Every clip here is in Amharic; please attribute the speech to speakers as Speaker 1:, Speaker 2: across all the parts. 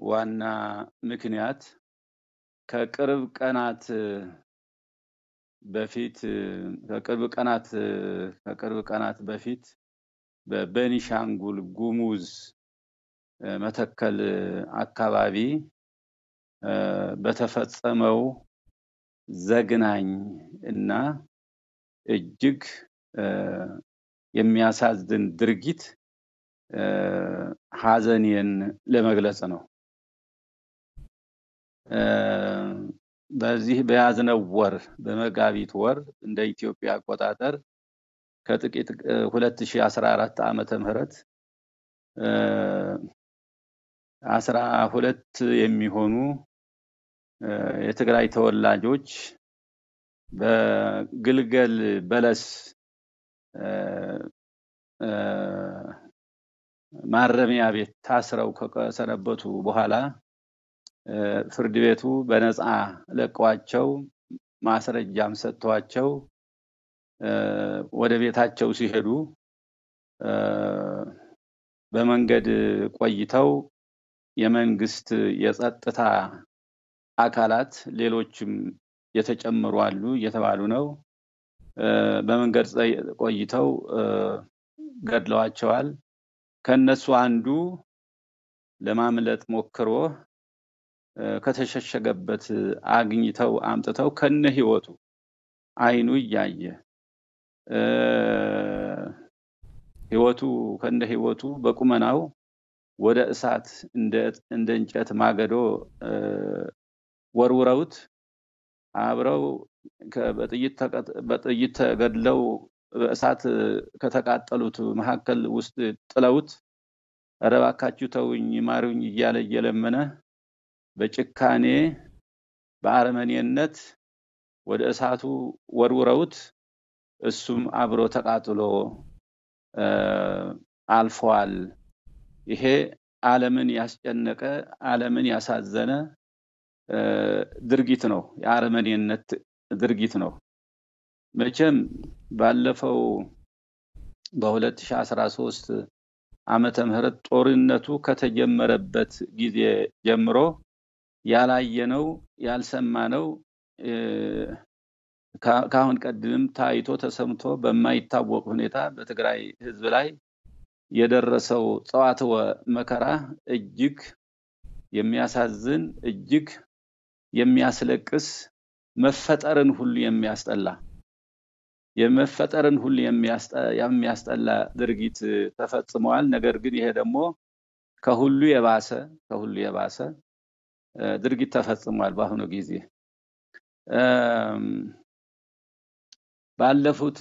Speaker 1: ዋና ምክንያት ከቅርብ ቀናት በፊት ከቅርብ ቀናት ከቅርብ ቀናት በፊት በቤኒሻንጉል ጉሙዝ መተከል አካባቢ በተፈጸመው ዘግናኝ እና እጅግ የሚያሳዝን ድርጊት ሀዘኔን ለመግለጽ ነው። በዚህ በያዝነው ወር በመጋቢት ወር እንደ ኢትዮጵያ አቆጣጠር ከጥቂት 2014 ዓመተ ምህረት አስራ ሁለት የሚሆኑ የትግራይ ተወላጆች በግልገል በለስ ማረሚያ ቤት ታስረው ከሰነበቱ በኋላ ፍርድ ቤቱ በነፃ ለቀዋቸው ማስረጃም ሰጥቷቸው ወደ ቤታቸው ሲሄዱ በመንገድ ቆይተው የመንግስት የጸጥታ አካላት ሌሎችም የተጨመሩ አሉ እየተባሉ ነው። በመንገድ ቆይተው ገድለዋቸዋል። ከነሱ አንዱ ለማምለጥ ሞክሮ ከተሸሸገበት አግኝተው አምጥተው ከነ ህይወቱ አይኑ እያየ ህይወቱ ከነ ህይወቱ በቁመናው ወደ እሳት እንደ እንጨት ማገዶ ወርውረውት አብረው በጥይት ተገድለው በእሳት ከተቃጠሉት መካከል ውስጥ ጥለውት ኧረ እባካችሁ ተውኝ ማሩኝ እያለ እየለመነ በጭካኔ በአረመኔነት ወደ እሳቱ ወርውረውት እሱም አብሮ ተቃጥሎ አልፈዋል። ይሄ ዓለምን ያስጨነቀ ዓለምን ያሳዘነ ድርጊት ነው። የአረመኔነት ድርጊት ነው። መቼም ባለፈው በ2013 ዓመተ ምህረት ጦርነቱ ከተጀመረበት ጊዜ ጀምሮ ያላየነው ያልሰማነው ከአሁን ቀድምም ታይቶ ተሰምቶ በማይታወቅ ሁኔታ በትግራይ ህዝብ ላይ የደረሰው ጸዋትወ መከራ እጅግ የሚያሳዝን እጅግ የሚያስለቅስ መፈጠርን ሁሉ የሚያስጠላ የመፈጠርን ሁሉ የሚያስጠላ ድርጊት ተፈጽመዋል። ነገር ግን ይሄ ደግሞ ከሁሉ የባሰ ከሁሉ የባሰ ድርጊት ተፈጽሟል። በአሁኑ ጊዜ ባለፉት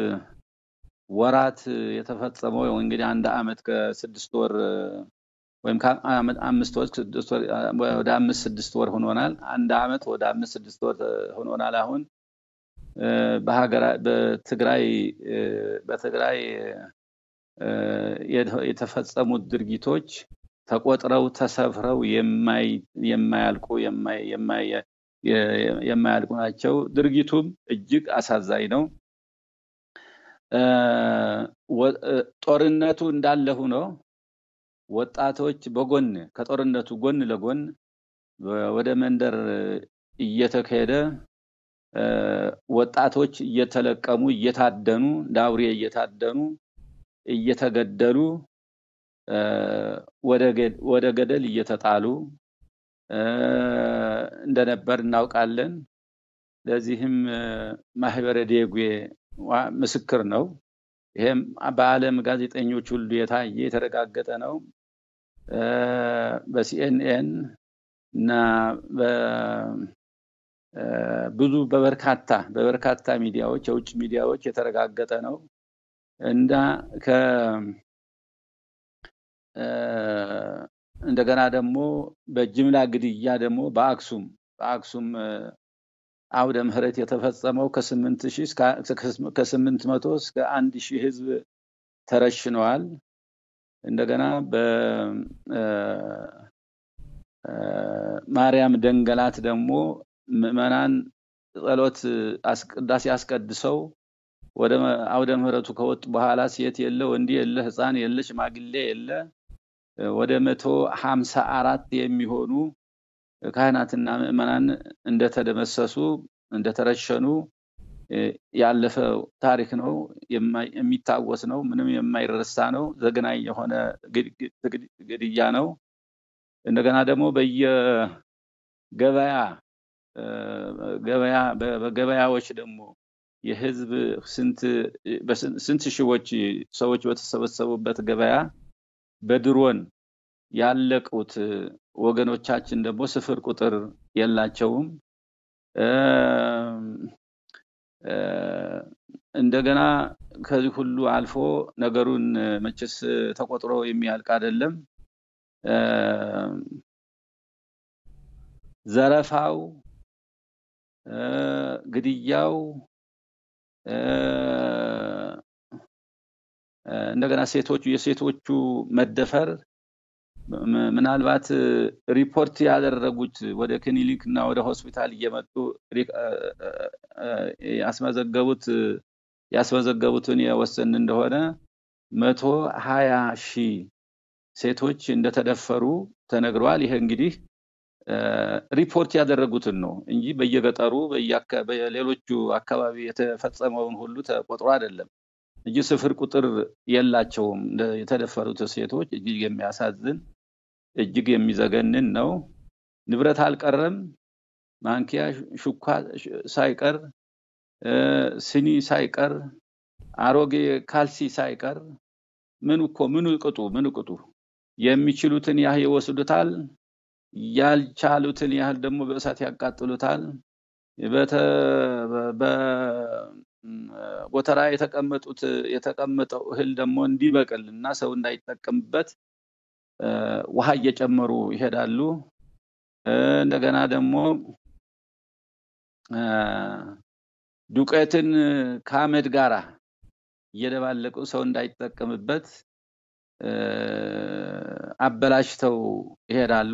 Speaker 1: ወራት የተፈጸመው እንግዲህ አንድ አመት ከስድስት ወር ወይም አምስት ወር ስድስት ወር ወደ አምስት ስድስት ወር ሆኖናል። አንድ አመት ወደ አምስት ስድስት ወር ሆኖናል። አሁን በትግራይ በትግራይ የተፈጸሙት ድርጊቶች ተቆጥረው ተሰፍረው የማያልቁ የማያልቁ ናቸው። ድርጊቱም እጅግ አሳዛኝ ነው። ጦርነቱ እንዳለ ሆኖ ወጣቶች በጎን ከጦርነቱ ጎን ለጎን ወደ መንደር እየተካሄደ ወጣቶች እየተለቀሙ እየታደኑ እንደ አውሬ እየታደኑ እየተገደሉ ወደ ገደል እየተጣሉ እንደነበር እናውቃለን። ለዚህም ማህበረ ዴጉ ምስክር ነው። ይሄም በዓለም ጋዜጠኞች ሁሉ የታየ የተረጋገጠ ነው። በሲኤንኤን እና ብዙ በበርካታ በበርካታ ሚዲያዎች የውጭ ሚዲያዎች የተረጋገጠ ነው እና ከ እንደገና ደግሞ በጅምላ ግድያ ደግሞ በአክሱም በአክሱም አውደ ምህረት የተፈጸመው ከስምንት ሺህ ከስምንት መቶ እስከ አንድ ሺህ ህዝብ ተረሽነዋል። እንደገና በማርያም ደንገላት ደግሞ ምዕመናን ጸሎት ቅዳሴ አስቀድሰው ወደ አውደ ምህረቱ ከወጡ በኋላ ሴት የለ፣ ወንድ የለ፣ ህፃን የለ፣ ሽማግሌ የለ ወደ መቶ ሀምሳ አራት የሚሆኑ ካህናትና ምዕመናን እንደተደመሰሱ እንደተረሸኑ ያለፈ ታሪክ ነው። የሚታወስ ነው። ምንም የማይረሳ ነው። ዘግናኝ የሆነ ግድያ ነው። እንደገና ደግሞ በየገበያ ገበያ በገበያዎች ደግሞ የህዝብ ስንት ሺዎች ሰዎች በተሰበሰቡበት ገበያ በድሮን ያለቁት ወገኖቻችን ደግሞ ስፍር ቁጥር የላቸውም። እንደገና ከዚህ ሁሉ አልፎ ነገሩን መቼስ ተቆጥሮ የሚያልቅ አይደለም። ዘረፋው፣ ግድያው፣ እንደገና ሴቶቹ የሴቶቹ መደፈር ምናልባት ሪፖርት ያደረጉት ወደ ክሊኒክ እና ወደ ሆስፒታል እየመጡ ያስመዘገቡት ያስመዘገቡትን የወሰን እንደሆነ መቶ ሀያ ሺህ ሴቶች እንደተደፈሩ ተነግረዋል። ይሄ እንግዲህ ሪፖርት ያደረጉትን ነው እንጂ በየገጠሩ በሌሎቹ አካባቢ የተፈጸመውን ሁሉ ተቆጥሮ አይደለም እንጂ ስፍር ቁጥር የላቸውም። የተደፈሩት ሴቶች እጅግ የሚያሳዝን እጅግ የሚዘገንን ነው። ንብረት አልቀረም፣ ማንኪያ ሹኳ ሳይቀር፣ ስኒ ሳይቀር፣ አሮጌ ካልሲ ሳይቀር ምን እኮ ምን ቅጡ ምን ቅጡ የሚችሉትን ያህል ይወስዱታል። ያልቻሉትን ያህል ደግሞ በእሳት ያቃጥሉታል። በጎተራ የተቀመጡት የተቀመጠው እህል ደግሞ እንዲበቅል እና ሰው እንዳይጠቀምበት ውሃ እየጨመሩ ይሄዳሉ። እንደገና ደግሞ ዱቄትን ከአመድ ጋራ እየደባለቁ ሰው እንዳይጠቀምበት አበላሽተው ይሄዳሉ።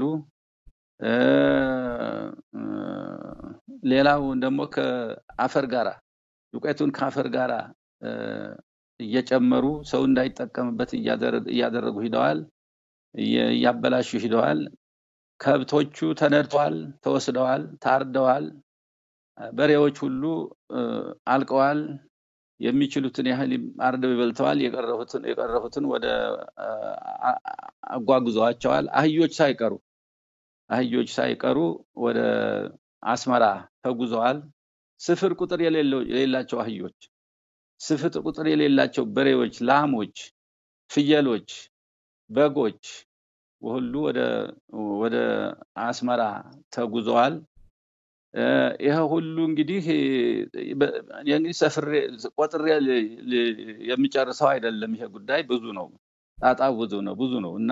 Speaker 1: ሌላው ደግሞ ከአፈር ጋራ ዱቄቱን ከአፈር ጋራ እየጨመሩ ሰው እንዳይጠቀምበት እያደረጉ ሂደዋል፣ እያበላሹ ሂደዋል። ከብቶቹ ተነድተዋል፣ ተወስደዋል፣ ታርደዋል። በሬዎች ሁሉ አልቀዋል። የሚችሉትን ያህል አርደው ይበልተዋል። የቀረፉትን ወደ አጓጉዘዋቸዋል። አህዮች ሳይቀሩ አህዮች ሳይቀሩ ወደ አስመራ ተጉዘዋል። ስፍር ቁጥር የሌላቸው አህዮች፣ ስፍር ቁጥር የሌላቸው በሬዎች፣ ላሞች፣ ፍየሎች፣ በጎች ሁሉ ወደ አስመራ ተጉዘዋል። ይሄ ሁሉ እንግዲህ እንግዲህ ሰፍሬ ቆጥሬ የሚጨርሰው አይደለም። ይሄ ጉዳይ ብዙ ነው፣ ጣጣው ብዙ ነው ብዙ ነው እና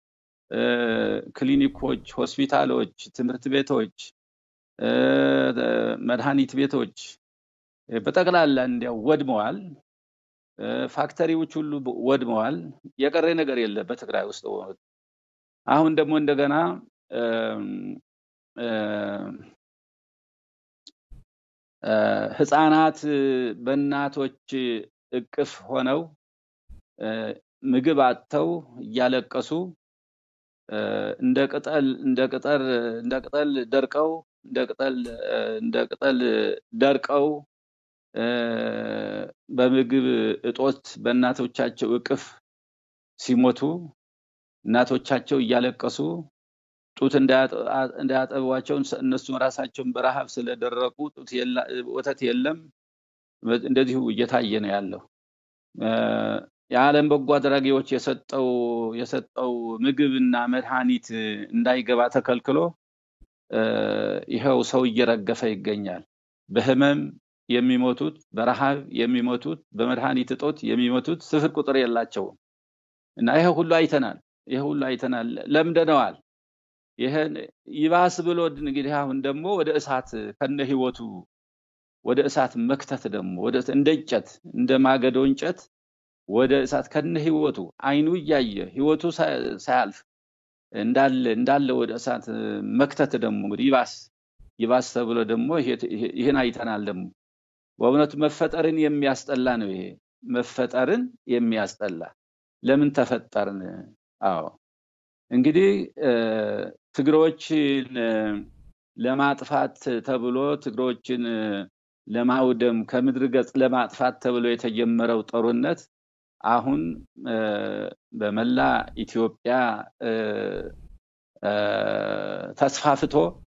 Speaker 1: ክሊኒኮች፣ ሆስፒታሎች፣ ትምህርት ቤቶች፣ መድኃኒት ቤቶች በጠቅላላ እንዲያው ወድመዋል። ፋክተሪዎች ሁሉ ወድመዋል። የቀረ ነገር የለም በትግራይ ውስጥ። አሁን ደግሞ እንደገና ህፃናት በእናቶች እቅፍ ሆነው ምግብ አጥተው እያለቀሱ እንደ ቅጠል እንደ ቅጠል እንደ ቅጠል ደርቀው እንደ ቅጠል እንደ ቅጠል ደርቀው በምግብ እጦት በእናቶቻቸው እቅፍ ሲሞቱ እናቶቻቸው እያለቀሱ ጡት እንዳያጠቧቸው እነሱ ራሳቸውን በረሃብ ስለደረቁ ጡት ወተት የለም። እንደዚሁ እየታየ ነው ያለው። የዓለም በጎ አድራጊዎች የሰጠው የሰጠው ምግብና መድኃኒት እንዳይገባ ተከልክሎ ይኸው ሰው እየረገፈ ይገኛል። በህመም የሚሞቱት፣ በረሃብ የሚሞቱት፣ በመድኃኒት እጦት የሚሞቱት ስፍር ቁጥር የላቸውም እና ይሄ ሁሉ አይተናል። ይሄ ሁሉ አይተናል፣ ለምደነዋል። ይሄን ይባስ ብሎ እንግዲህ አሁን ደግሞ ወደ እሳት ከነ ህይወቱ ወደ እሳት መክተት ደግሞ ወደ እንደ እንጨት እንደ ማገዶ እንጨት ወደ እሳት ከነ ህይወቱ አይኑ እያየ ህይወቱ ሳያልፍ እንዳለ እንዳለ ወደ እሳት መክተት ደግሞ እንግዲህ ይባስ ይባስ ተብሎ ደግሞ ይህን አይተናል። ደግሞ በእውነቱ መፈጠርን የሚያስጠላ ነው። ይሄ መፈጠርን የሚያስጠላ ለምን ተፈጠርን? አዎ እንግዲህ ትግሮችን ለማጥፋት ተብሎ ትግሮችን ለማውደም ከምድር ገጽ ለማጥፋት ተብሎ የተጀመረው ጦርነት አሁን በመላ ኢትዮጵያ ተስፋፍቶ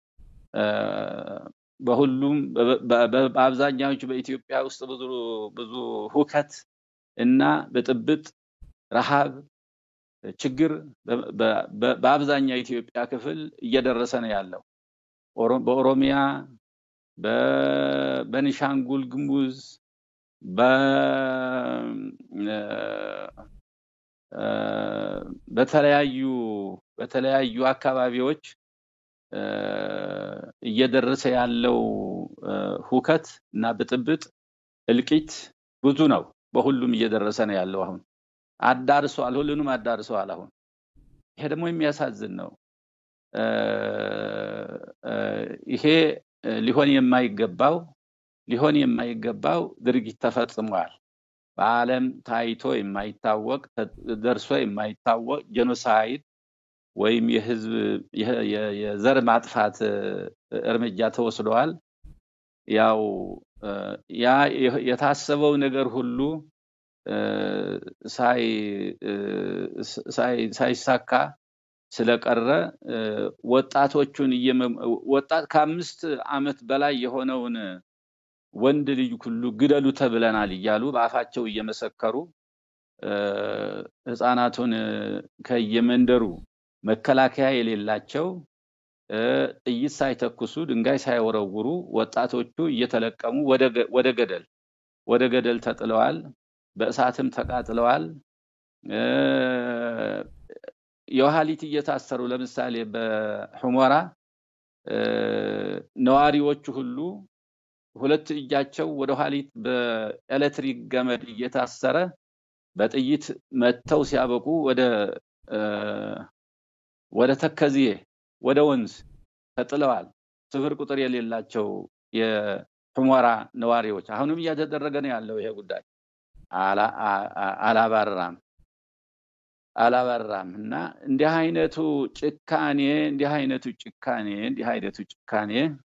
Speaker 1: በሁሉም በአብዛኛዎቹ በኢትዮጵያ ውስጥ ብዙ ብዙ ሁከት እና ብጥብጥ፣ ረሃብ፣ ችግር በአብዛኛው የኢትዮጵያ ክፍል እየደረሰ ነው ያለው። በኦሮሚያ፣ በቤኒሻንጉል ጉሙዝ፣ በተለያዩ በተለያዩ አካባቢዎች እየደረሰ ያለው ሁከት እና ብጥብጥ እልቂት ብዙ ነው። በሁሉም እየደረሰ ነው ያለው። አሁን አዳርሷል፣ ሁሉንም አዳርሰዋል። አሁን ይሄ ደግሞ የሚያሳዝን ነው። ይሄ ሊሆን የማይገባው ሊሆን የማይገባው ድርጊት ተፈጽሟል። በዓለም ታይቶ የማይታወቅ ደርሶ የማይታወቅ ጄኖሳይድ ወይም የህዝብ የዘር ማጥፋት እርምጃ ተወስደዋል። ያው ያ የታሰበው ነገር ሁሉ ሳይሳካ ስለቀረ ወጣቶቹን ወጣት ከአምስት ዓመት በላይ የሆነውን ወንድ ልጅ ሁሉ ግደሉ ተብለናል እያሉ በአፋቸው እየመሰከሩ ህፃናቱን ከየመንደሩ መከላከያ የሌላቸው ጥይት ሳይተኩሱ ድንጋይ ሳይወረውሩ ወጣቶቹ እየተለቀሙ ወደ ገደል ወደ ገደል ተጥለዋል። በእሳትም ተቃጥለዋል። የውሃሊት እየታሰሩ ለምሳሌ በሑመራ ነዋሪዎቹ ሁሉ ሁለት እጃቸው ወደ ኋሊት በኤሌክትሪክ ገመድ እየታሰረ በጥይት መተው ሲያበቁ ወደ ወደ ተከዜ ወደ ወንዝ ተጥለዋል። ስፍር ቁጥር የሌላቸው የሑመራ ነዋሪዎች አሁንም እያተደረገ ነው ያለው ይሄ ጉዳይ አላባራም አላባራም እና እንዲህ አይነቱ ጭካኔ እንዲህ አይነቱ ጭካኔ እንዲህ አይነቱ ጭካኔ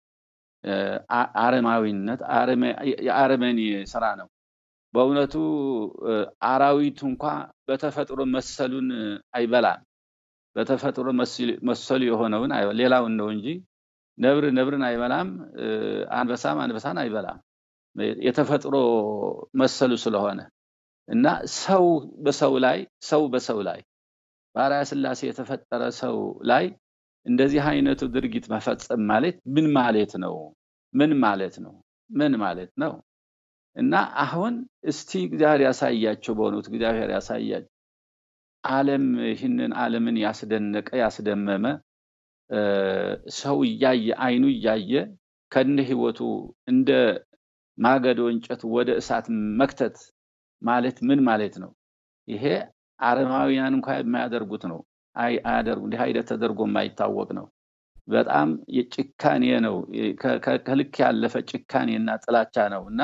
Speaker 1: አረማዊነት የአረመኔ ስራ ነው። በእውነቱ አራዊቱ እንኳ በተፈጥሮ መሰሉን አይበላም። በተፈጥሮ መሰሉ የሆነውን ሌላውን ነው እንጂ ነብር ነብርን አይበላም፣ አንበሳም አንበሳን አይበላም። የተፈጥሮ መሰሉ ስለሆነ እና ሰው በሰው ላይ ሰው በሰው ላይ በአርአያ ሥላሴ የተፈጠረ ሰው ላይ እንደዚህ አይነቱ ድርጊት መፈጸም ማለት ምን ማለት ነው? ምን ማለት ነው? ምን ማለት ነው? እና አሁን እስቲ እግዚአብሔር ያሳያቸው፣ በእውነቱ እግዚአብሔር ያሳያቸው። ዓለም ይህንን ዓለምን ያስደነቀ ያስደመመ ሰው እያየ አይኑ እያየ ከነ ህይወቱ እንደ ማገዶ እንጨት ወደ እሳት መክተት ማለት ምን ማለት ነው? ይሄ አረማውያን እንኳ የማያደርጉት ነው። አያደርጉ እንዲህ አይነት ተደርጎ የማይታወቅ ነው። በጣም የጭካኔ ነው። ከልክ ያለፈ ጭካኔ እና ጥላቻ ነው እና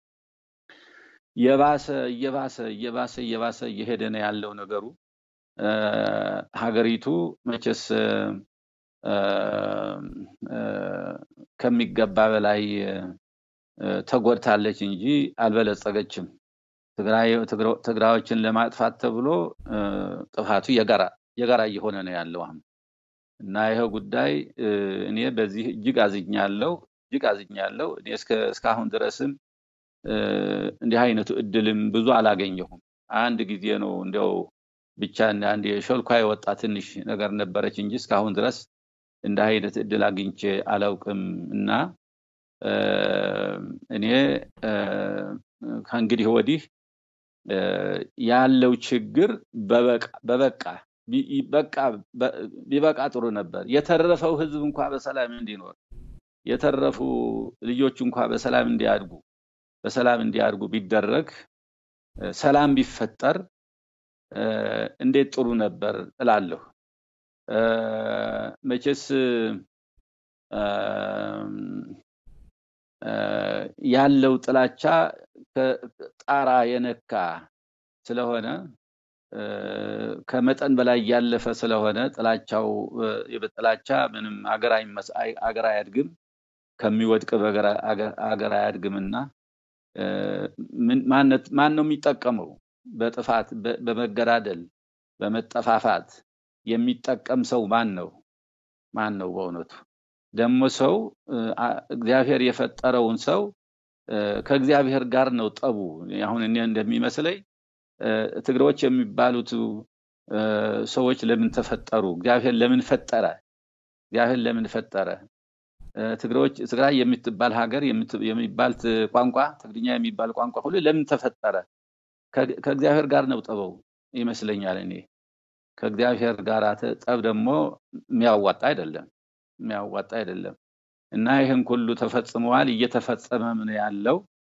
Speaker 1: የባሰ እየባሰ እየባሰ እየባሰ እየሄደ ነው ያለው ነገሩ። ሀገሪቱ መቼስ ከሚገባ በላይ ተጎድታለች እንጂ አልበለጸገችም። ትግራዮችን ለማጥፋት ተብሎ ጥፋቱ የጋራ የጋራ እየሆነ ነው ያለው አሁን እና ይኸው ጉዳይ እኔ በዚህ እጅግ አዝኛለሁ፣ እጅግ አዝኛለሁ። እኔ እስካሁን ድረስም እንዲህ አይነቱ እድልም ብዙ አላገኘሁም። አንድ ጊዜ ነው እንዲያው ብቻ አንድ የሾልኳ የወጣ ትንሽ ነገር ነበረች እንጂ እስካሁን ድረስ እንደ አይነት እድል አግኝቼ አላውቅም እና እኔ ከእንግዲህ ወዲህ ያለው ችግር በበቃ በቃ ቢበቃ ጥሩ ነበር። የተረፈው ህዝብ እንኳ በሰላም እንዲኖር የተረፉ ልጆች እንኳ በሰላም እንዲያድጉ በሰላም እንዲያድጉ ቢደረግ ሰላም ቢፈጠር እንዴት ጥሩ ነበር እላለሁ። መቼስ ያለው ጥላቻ ጣራ የነካ ስለሆነ ከመጠን በላይ ያለፈ ስለሆነ ጥላቻው በጥላቻ ምንም አገር አያድግም ከሚወድቅ አገር አያድግምና ማን ነው የሚጠቀመው? በጥፋት በመገዳደል በመጠፋፋት የሚጠቀም ሰው ማን ነው? ማን ነው? በእውነቱ ደግሞ ሰው እግዚአብሔር የፈጠረውን ሰው ከእግዚአብሔር ጋር ነው ጠቡ። አሁን እኔ እንደሚመስለኝ ትግሬዎች የሚባሉት ሰዎች ለምን ተፈጠሩ? እግዚአብሔር ለምን ፈጠረ? እግዚአብሔር ለምን ፈጠረ? ትግሬዎች ትግራይ የምትባል ሀገር የሚባል ቋንቋ ትግርኛ የሚባል ቋንቋ ሁሉ ለምን ተፈጠረ? ከእግዚአብሔር ጋር ነው ጠበው ይመስለኛል። እኔ ከእግዚአብሔር ጋር ጠብ ደግሞ የሚያዋጣ አይደለም፣ የሚያዋጣ አይደለም እና ይህን ሁሉ ተፈጽመዋል፣ እየተፈጸመም ነው ያለው።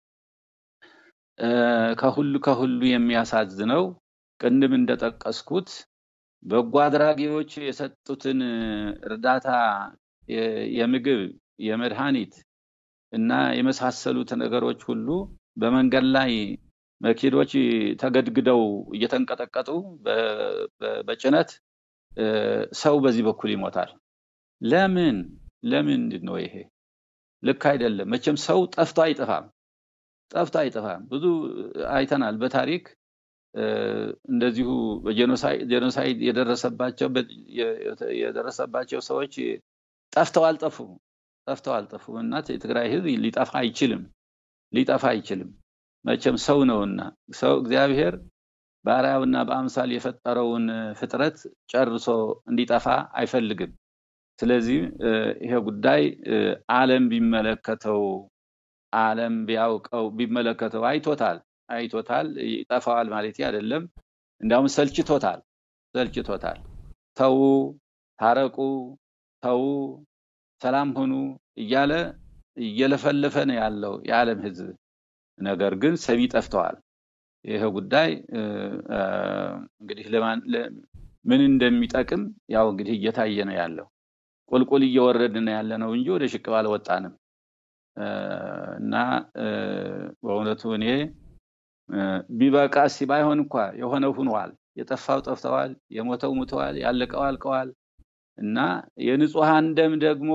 Speaker 1: ከሁሉ ከሁሉ የሚያሳዝነው ቅድም እንደጠቀስኩት በጎ አድራጊዎች የሰጡትን እርዳታ የምግብ፣ የመድኃኒት እና የመሳሰሉት ነገሮች ሁሉ በመንገድ ላይ መኪኖች ተገድግደው እየተንቀጠቀጡ በጭነት ሰው በዚህ በኩል ይሞታል። ለምን ለምንድን ነው ይሄ? ልክ አይደለም። መቼም ሰው ጠፍቶ አይጠፋም፣ ጠፍቶ አይጠፋም። ብዙ አይተናል በታሪክ እንደዚሁ ጄኖሳይድ የደረሰባቸው የደረሰባቸው ሰዎች ጠፍተው አልጠፉም፣ ጠፍተው አልጠፉም እና የትግራይ ህዝብ ሊጠፋ አይችልም፣ ሊጠፋ አይችልም። መቼም ሰው ነውና ሰው እግዚአብሔር በአርአያውና በአምሳል የፈጠረውን ፍጥረት ጨርሶ እንዲጠፋ አይፈልግም። ስለዚህ ይሄ ጉዳይ ዓለም ቢመለከተው ዓለም ቢያውቀው ቢመለከተው አይቶታል አይቶታል። ይጠፋዋል ማለት አይደለም። እንዲያውም ሰልችቶታል ሰልችቶታል። ተዉ፣ ታረቁ፣ ተዉ፣ ሰላም ሁኑ እያለ እየለፈለፈ ነው ያለው የዓለም ህዝብ። ነገር ግን ሰሚ ጠፍተዋል። ይሄ ጉዳይ እንግዲህ ምን እንደሚጠቅም ያው እንግዲህ እየታየ ነው ያለው። ቁልቁል እየወረድን ነው ያለ ነው እንጂ ወደ ሽቅብ አልወጣንም። እና በእውነቱ እኔ ቢበቃ ሲ ባይሆን እንኳ የሆነው ሁኗል። የጠፋው ጠፍተዋል፣ የሞተው ሙተዋል፣ ያለቀው አልቀዋል። እና የንጹሐን ደም ደግሞ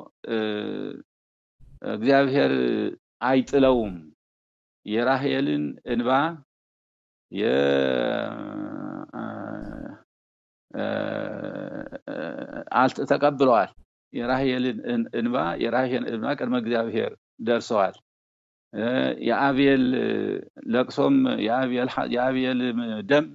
Speaker 1: እግዚአብሔር አይጥለውም። የራሄልን እንባ ተቀብለዋል። የራሄልን እንባ የራሄል እንባ ቅድመ እግዚአብሔር ደርሰዋል። የአቤል ለቅሶም የአቤል ደም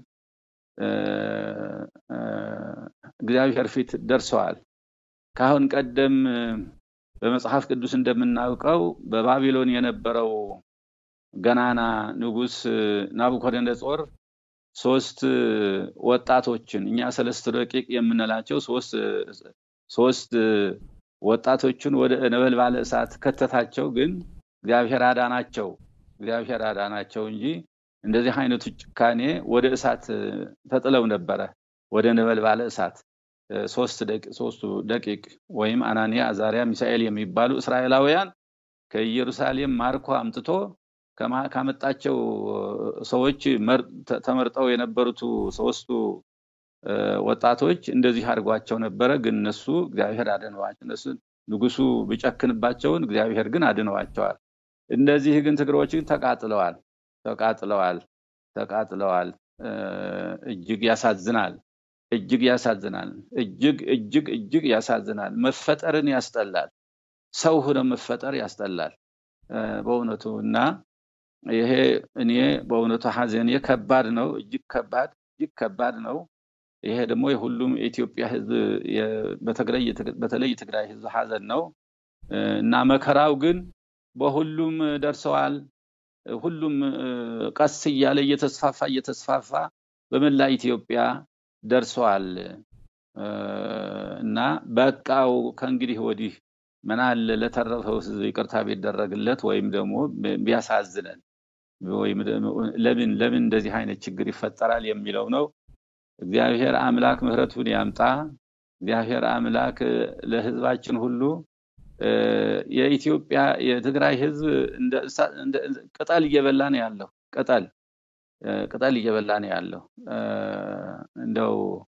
Speaker 1: እግዚአብሔር ፊት ደርሰዋል። ከአሁን ቀደም በመጽሐፍ ቅዱስ እንደምናውቀው በባቢሎን የነበረው ገናና ንጉስ ናቡከደነጾር ሶስት ወጣቶችን እኛ ሰለስት ደቂቅ የምንላቸው ሶስት ወጣቶችን ወደ ነበልባለ እሳት ከተታቸው። ግን እግዚአብሔር አዳናቸው፣ እግዚአብሔር አዳናቸው እንጂ እንደዚህ አይነቱ ጭካኔ ወደ እሳት ተጥለው ነበረ፣ ወደ ነበልባለ እሳት ሶስቱ ደቂቅ ወይም አናንያ፣ አዛሪያ፣ ሚሳኤል የሚባሉ እስራኤላውያን ከኢየሩሳሌም ማርኮ አምጥቶ ካመጣቸው ሰዎች ተመርጠው የነበሩት ሶስቱ ወጣቶች እንደዚህ አድርጓቸው ነበረ። ግን እነሱ እግዚአብሔር አድነዋቸው። እነሱ ንጉሱ ቢጨክንባቸውን እግዚአብሔር ግን አድነዋቸዋል። እነዚህ ግን ትግሮች ግን ተቃጥለዋል፣ ተቃጥለዋል፣ ተቃጥለዋል። እጅግ ያሳዝናል፣ እጅግ ያሳዝናል፣ እጅግ እጅግ እጅግ ያሳዝናል። መፈጠርን ያስጠላል። ሰው ሆነ መፈጠር ያስጠላል በእውነቱ እና ይሄ እኔ በእውነቱ ሀዘኔ ከባድ ነው፣ እጅግ ከባድ እጅግ ከባድ ነው። ይሄ ደግሞ የሁሉም የኢትዮጵያ ሕዝብ በተለይ የትግራይ ሕዝብ ሀዘን ነው እና መከራው ግን በሁሉም ደርሰዋል። ሁሉም ቀስ እያለ እየተስፋፋ እየተስፋፋ በመላ ኢትዮጵያ ደርሰዋል እና በቃው ከእንግዲህ ወዲህ ምን አለ ለተረፈው ሕዝብ ይቅርታ ቢደረግለት ወይም ደግሞ ቢያሳዝነን ወይም ለምን ለምን እንደዚህ አይነት ችግር ይፈጠራል የሚለው ነው። እግዚአብሔር አምላክ ምሕረቱን ያምጣ። እግዚአብሔር አምላክ ለህዝባችን ሁሉ የኢትዮጵያ የትግራይ ህዝብ ቅጠል እየበላ ነው ያለው። ቅጠል ቅጠል እየበላ ነው ያለው። እንደው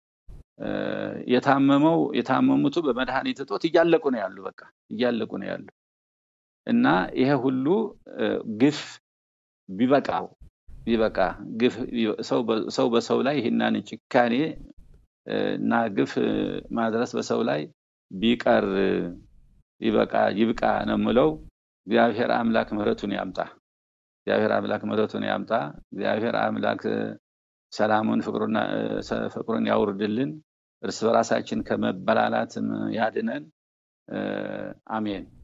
Speaker 1: የታመመው የታመሙቱ በመድኃኒት እጦት እያለቁ ነው ያሉ፣ በቃ እያለቁ ነው ያሉ እና ይሄ ሁሉ ግፍ ቢበቃው ቢበቃ ግፍ ሰው በሰው ላይ ይህናን ጭካኔ እና ግፍ ማድረስ በሰው ላይ ቢቀር ይበቃ ይብቃ ነው የምለው። እግዚአብሔር አምላክ ምሕረቱን ያምጣ። እግዚአብሔር አምላክ ምሕረቱን ያምጣ። እግዚአብሔር አምላክ ሰላሙን ፍቅሩን ያውርድልን። እርስ በራሳችን ከመበላላትም ያድነን። አሜን።